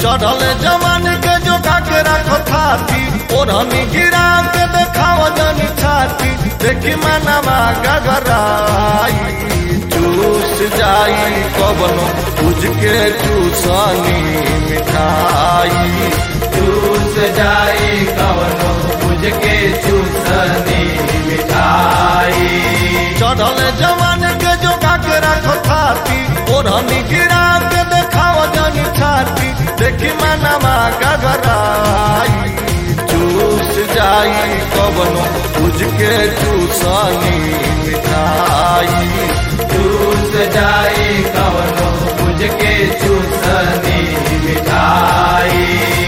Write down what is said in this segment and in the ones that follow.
चढ़ल जवान के जो के रखो थाती ओढ़नी गिरा के देखाव जनी छाती देखी मनवा गगराई चूस जाई कबनो पूज के चूसनी मिठाई चूस जाई कवनो बुझ के चूसनी मिठाई चढ़ल जवान के जो के रखो थाती ओढ़नी गिरा के देखाव जनी छाती देखी मनवा गगराई चूस जाई कबनो पूज के चूसनी मिठाई चूस जाई कवनो बुझ के चूसनी मिठाई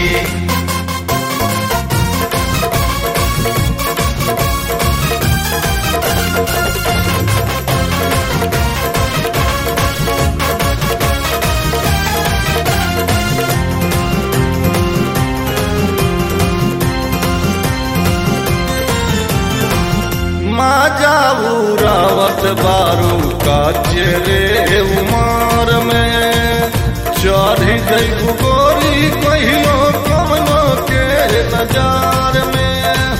माँ जाऊ रावत बारू का चेरे उमार में चढ़ी जैबू गोरी कहियो कमनो के नजार में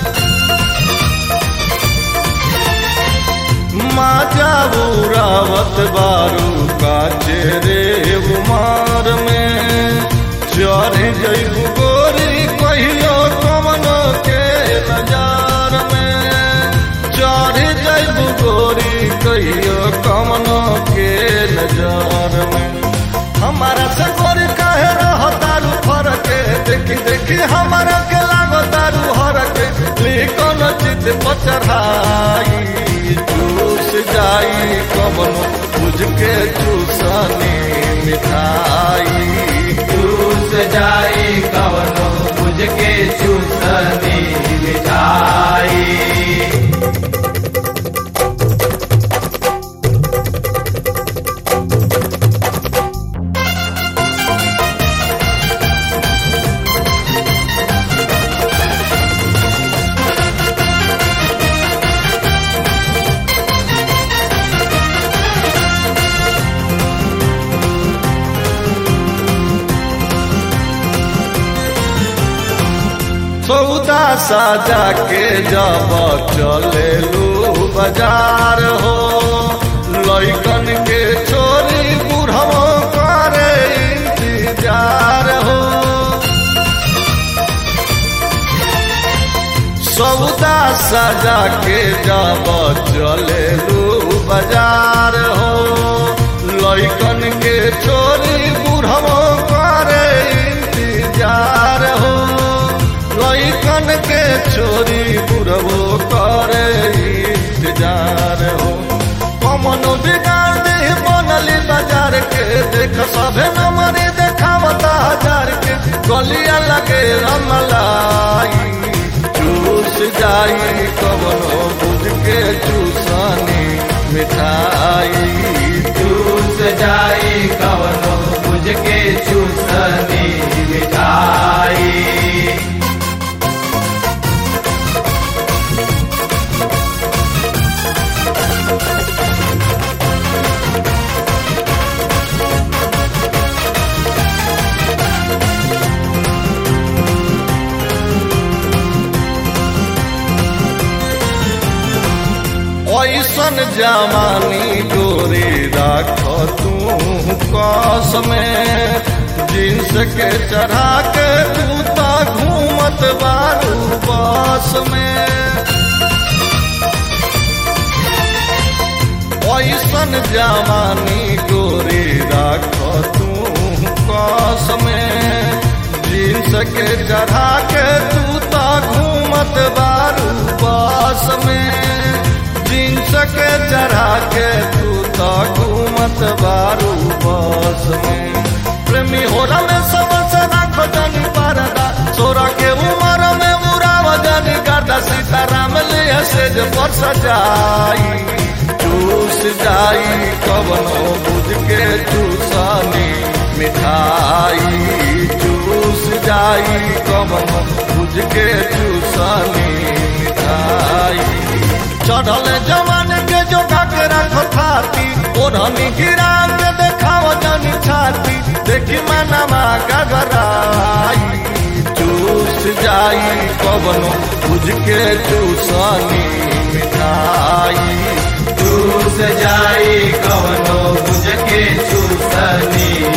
माँ जाऊ रावत बारू का चेरे उमार में चढ़ी जैबू गोरी कहियो कमनो के नजार में चढ़ जैब गोरी कहियो कमनो के नजर में हमारा से गोरी कहे रहो तारू फर के देखी देखी हमारा के लागो तारू हर के लिखन चित पचढ़ाई चूस जाई कमनो बुझ के चूसनी मिठाई चूस जाई कवनो बुझ के चूसनी मिठाई सौदा साजा के जब चले लू बाजार हो लैकन के छोरी बुढ़ो करे इंतजार हो सौदा साजा के जब चले लू बाजार हो लैकन के छोरी बुढ़ो करे इंतजार हो लैकन के छोरी बुढ़बो करे इंतजार हो कमनो बिगाड़ दे बनली बाजार के देख सभे नमरी देखावता हजार के गलिया लगे रमलाई चूस जाई कवनो बुझ के चूसनी मिठाई चूस जाई कवनो बुझ के चूसनी मिठाई ऐसन जवानी डोरी राख तू कस में जींस के चढ़ा के तू तो घूमत बारू बस में ऐसन जवानी डोरी राख तू कस में जींस के चढ़ा के तू तो घूमत बारू बस में जींस के चढ़ा के तू तो घूमत बारू बस में प्रेमी हो में सबसे राखो जनी परदा सोरा के उमर में उड़ाव जनी गर्दा सीताराम लिया से जो पर सजाई चूस जाई कवनो बुझ के चूसनी मिठाई चूस जाई कवनो बुझ के चूसनी मिठाई चढ़ल जवान के जो के रखो थाती ओढ़नी गिरा के देखाव जनी छाती देखी मनवा गगराई चूस जाई कवनो बुझ के चूसनी मिठाई चूस जाई कवनो बुझ के चूसनी